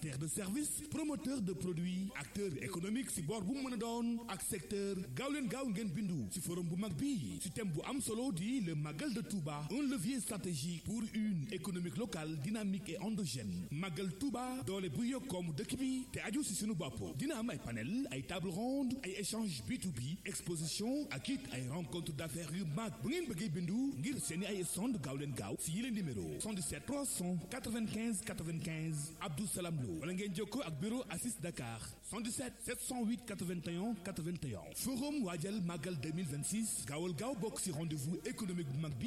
prestataire de service promoteur de produits acteur économique si boor bu mu mën a doon ak secteur gaaw leen gaaw ngeen bindu si forum bu mag bi si thème bu am solo di le Magal de Touba un levier stratégique pour une économique locale dynamique et endogène Magal Touba doole bu yokk koomu dëkk bi te aju si sunu bopp dina am ay panel ay table ronde ay échange B2B exposition ak it ay rencontre d'affaires yu mag bu ngeen bëggee bindu ngir seeni ay stand gaaw leen gaaw si yile numéro 77 395 95 Abdou Salam Lo wala ngeen jokkoo ak bureau Assis Dakar 77 708 81 81 forum waajal Magal 2026 gaawal gaaw bokk si rendez-vous économique bu mag bi